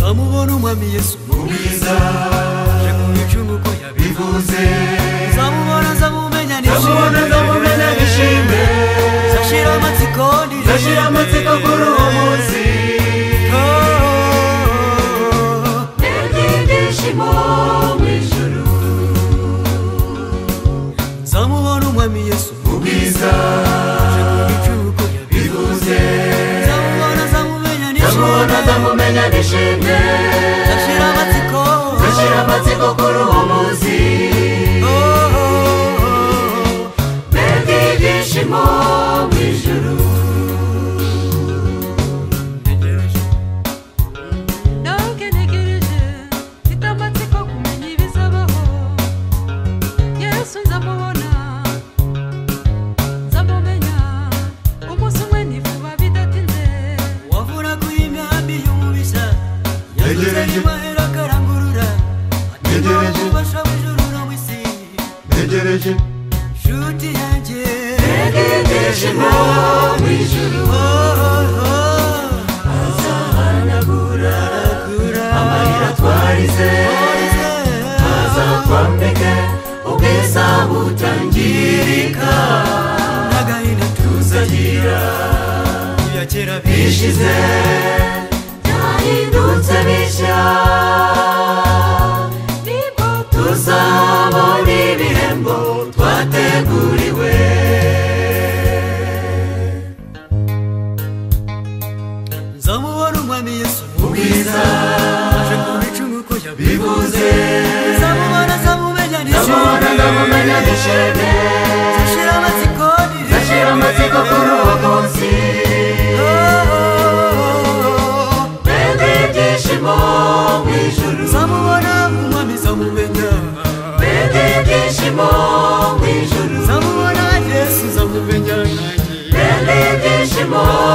w'umwami yesu ubwiza uje mu icumu uko bivuze uzamubona azamumenya nzamubona nzamumenya nishime uzashyira amatsiko ndirire nzashyira amatsiko kuri uwo munsi Nabwiye ibyishimo mu ijuru nzamubona umwami yesu ubwiza uje mu icumu uko bivuze uzamubona azamumenya nzamubona nishimye nzamumenya nishime uzashyira amatsiko nzashyira amatsiko kuri uwo munsi Oh, oh, oh, oh. Nabwiye ibyishimo mu ijuru nawe ugenegereje mfite amatsiko kumenya ibizabaho yesu nzamubona nzamumenya umunsi umwe nivuba bidatinze wavura ku y'imyambi y'umubisa yaguze Ntegereje. imahera akarangurura atima Ntegereje. ububasha bw'ijuru no mu isi ntegereje nshuti yanjye Nabwiye ibyishimo mu ijuru Oh, oh, oh. azahanagura Gura. amarira twarize Orize. aza twambike ubwiza butangirika n'agahinda tuzagira tuya kera bishe bishize byahindutse bishya nibwo tuzabona ibihembo twateguriwe nzamubona umwami yesu ubwiza aje ku icumu uko yabivuze bivuze nzamubona azamumenya ndabona nishimye ndamumenya dushime nzashira amatsiko ndirire. ndashyira amatsiko kuri uwo munsi Oh, oh, oh, oh. mbega ibyishimo mu ijuru zamubona umwami zamumenya mbega ibyishimo mu ijuru zamubona yesu zamumenya nanjye mbega ibyishimo